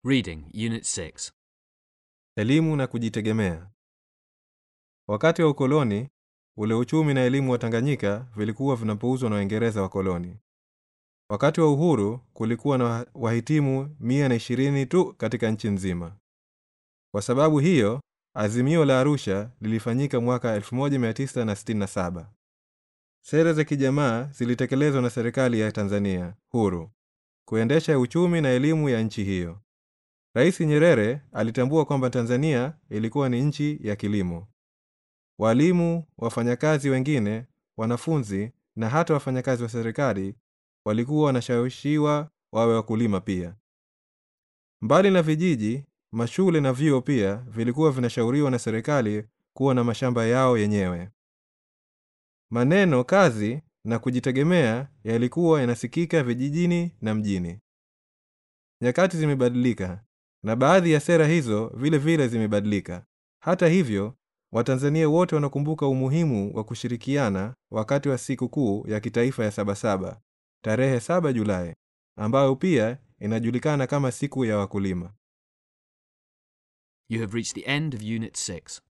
Reading, Unit 6. Elimu na kujitegemea. Wakati wa ukoloni, ule uchumi na elimu wa Tanganyika vilikuwa vinapuuzwa na Waingereza wakoloni. Wakati wa uhuru, kulikuwa na wahitimu mia na ishirini tu katika nchi nzima. Kwa sababu hiyo, azimio la Arusha lilifanyika mwaka 1967. Sera za kijamaa zilitekelezwa na serikali ya Tanzania huru kuendesha uchumi na elimu ya nchi hiyo. Rais Nyerere alitambua kwamba Tanzania ilikuwa ni nchi ya kilimo. Walimu, wafanyakazi wengine, wanafunzi na hata wafanyakazi wa serikali walikuwa wanashawishiwa wawe wakulima pia. Mbali na vijiji, mashule na vyuo pia vilikuwa vinashauriwa na serikali kuwa na mashamba yao yenyewe. Maneno kazi na kujitegemea yalikuwa yanasikika vijijini na mjini. Nyakati zimebadilika na baadhi ya sera hizo vile vile zimebadilika. Hata hivyo, Watanzania wote wanakumbuka umuhimu wa kushirikiana wakati wa siku kuu ya kitaifa ya Sabasaba tarehe 7 Julai, ambayo pia inajulikana kama siku ya wakulima. You have reached the end of Unit 6.